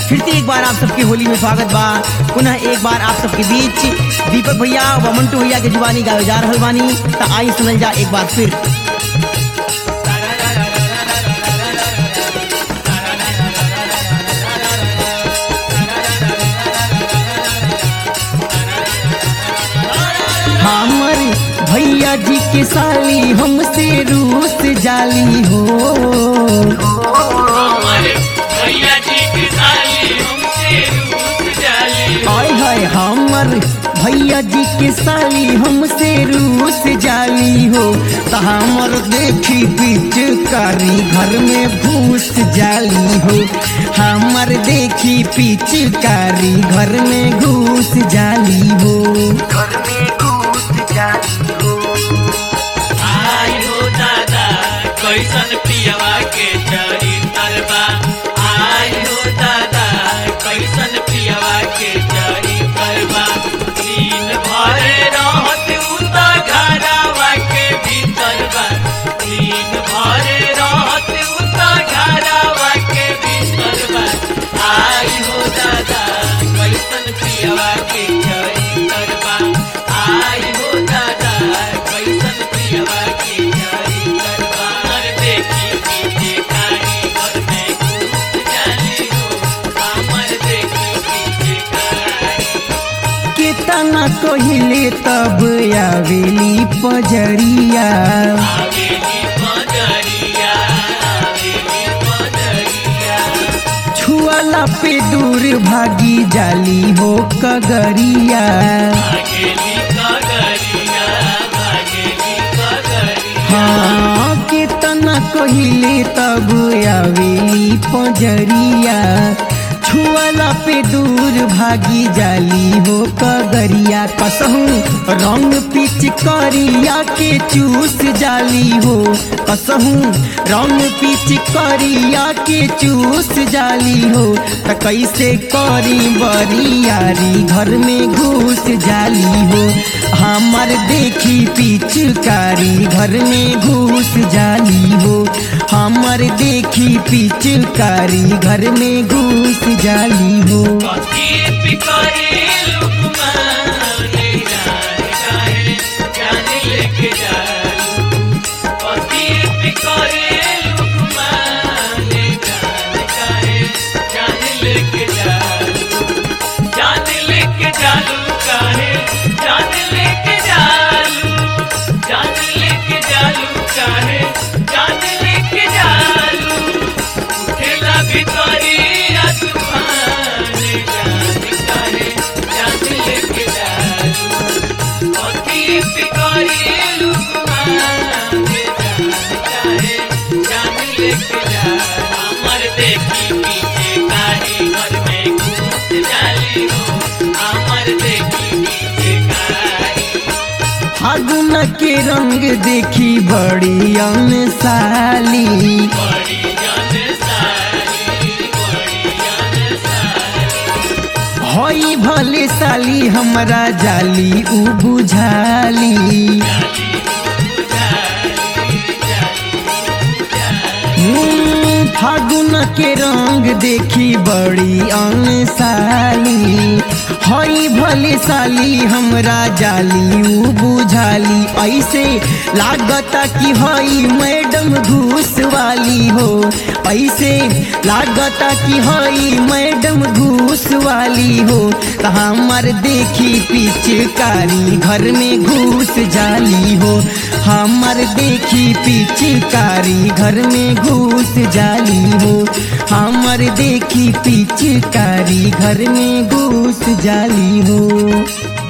फिर से एक बार आप सबके होली में स्वागत बा पुनः एक बार आप सबके बीच दीपक भैया व मंटू भैया के जुबानी गावे जा रहल बानी त आई सुनल जा एक बार फिर हमर भैया जी के साली हमसे रूस जाली हो हमारे भैया जी की साली हमसे रूठ जाली हाय हाय हमर भैया जी के साली हमसे रूस जाली हो त हमर देखी पिचकारी घर में घूस जाली हो हमर देखी पिचकारी घर में घूस जाली हो आई हो दादा कैसन पियवा के चरी तरबा आई हो दादा कैसन पियवा के चरी तरबा दिन भर रहत उता घरवा के भीतर बा दिन भर रहत उता घरवा के भीतर बा आई हो दादा कैसन पियवा के चरी तरबा आई हो दादा कैसन पियवा के चरी तरबा हर देखी पीछे कारी घर में घूस जाली हो हमर देखी पीछे कारी केतना कहिले तब आवेली पजरिया आवेली पदरिया आवेली पदरिया छुअला पे दूर भागी जाली हो कगरिया भागेली कगरिया भागेली कगरिया हाँ केतना कहिले तब आवेली पजरिया छुअला पे दूर भागी जाली हो कगरिया कसहू रंग पिच करिया के चूस जाली हो कसहू रंग पिच करिया के चूस जाली हो त कैसे करी बरियारी घर में घुस जाली हो हमर देखी पिचकारी घर में घुस जाली हो हमर देखी पिचकारी घर में घुस जाली हो कथी पिकरे लुकमाने जान काहे जान लेके जालू कथी पिकरे लुकमाने जान काहे जान लेके जालू जान लेके जालू काहे जान लेके जालू जान लेके जालू काहे जान लेके जालू उठेला भितरिया तूफान जान काहे जान लेके जालू अति पिकरी लुकमान जान काहे जान लेके जालू हमर देखी पीछे काहे घर में घुस जाली हो हमर देखी पीछे काहे फागुन के रंग देखी बड़ी अनसाली बड़ी जान साली बड़ी जान साली हई भले साली हमरा जाली उ बुझाली हम्म, फागुन के रंग देखी बड़ी अनसाली हई भले साली हमरा जाली उ बुझाली ऐसे लागता कि हई मैडम घूस वाली हो ऐसे लागता कि हई मैडम घूस वाली हो त हमर देखी पिचकारी घर में घूस जाली हो हमर देखी पिचकारी घर में घूस जाली हो हमर देखी पिचकारी घर में घूस जाली हो